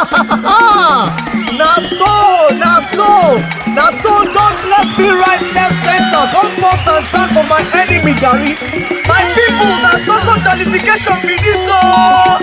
na so na so na so god bless me right left center come pour sand sand for my enemy garri my people na so so jollification be this o.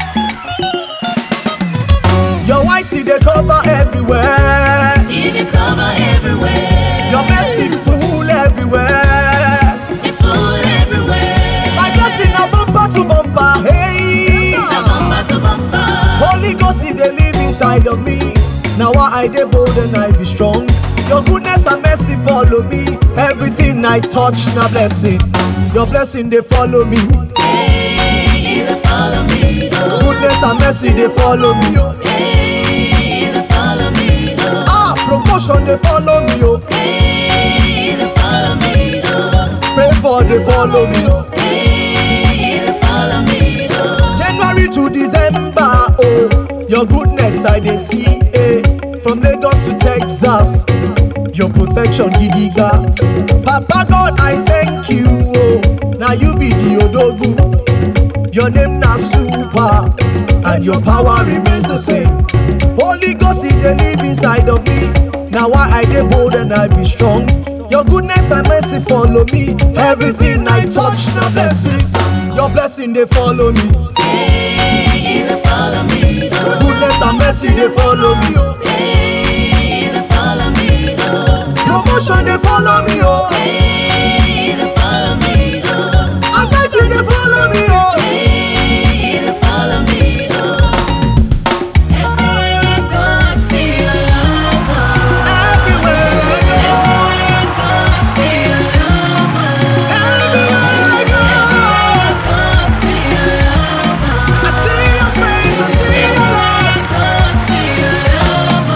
your white seed dey cover everywhere It dey cover everywhere. your blessing full everywhere It full everywhere. my blessing na bumper to bumper hey. Na bumper to bumper. Holy Ghost, He dey live inside of me. Now why I dey bold and I be strong. Your goodness and mercy follow me. Everything I touch na blessing. Your blessing dey follow me. Hey, they follow me. Oh, Goodness and mercy dey follow me. Oh. hey, they follow me. Oh, Ah, promotion dey follow me. Oh. hey, they follow me. Oh, Favor dey follow me. Oh. hey, they follow me. Oh, January to December. Oh, your goodness I dey see. Eh. From Lagos to Texas. Your protection gidiga. Papa God, I thank you. Oh, now you be the Odogu. Your name na super, and your power remains the same. Holy Ghost, He dey live inside of me. Now why I dey bold and I be strong. Your goodness and mercy follow me. Everything I touch na blessing. Your blessing dey follow me. hey, they follow me. Oh, Goodness and mercy dey follow me. Oh. hey, they follow me. Oh, Promotion dey follow me. Oh. hey, they follow me. Oh, Anointing dey follow me. Oh. hey, they follow me. Oh, everywhere I go, I see your love. Oh. Everywhere I go. Everywhere I go, I see your love. Everywhere I go. Everywhere I go, I see your love. I see your face. I see your Everywhere love. I go, I see your love.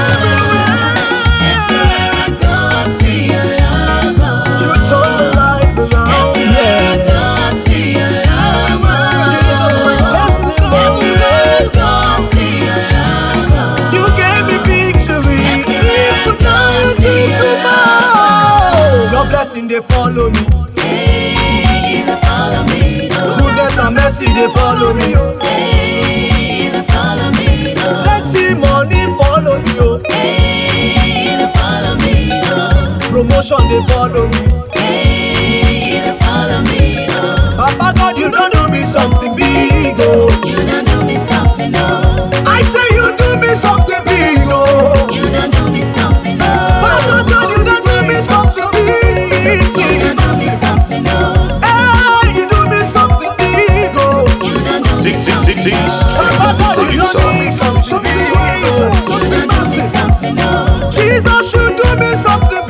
Everywhere I go, I see your love. You turn the life around. Everywhere I Yeah. go, I see your love. Jesus, my testimony. Everywhere I go, I see your love. You gave me victory. Even now you take tomorrow. Your blessing they follow me. Hey, they follow me. Oh, Goodness and mercy they follow me. Oh. hey, they follow me. Oh, Plenty money follow me. Oh. hey, they follow me. Oh, Promotion they follow me. hey, they follow me. Oh, Papa God, you don't do me something big. Oh. you done do me something, oh. I say you do me something big. Oh. You done do me something, oh. Papa God, you don't do me something big. You done do me something, oh. Hey, you do me something big. Oh. You done do me Six, six, something, six, six. oh. Papa God, you Producer. don't do me something big. You Something done do me massive. something, oh. Jesus, you do me something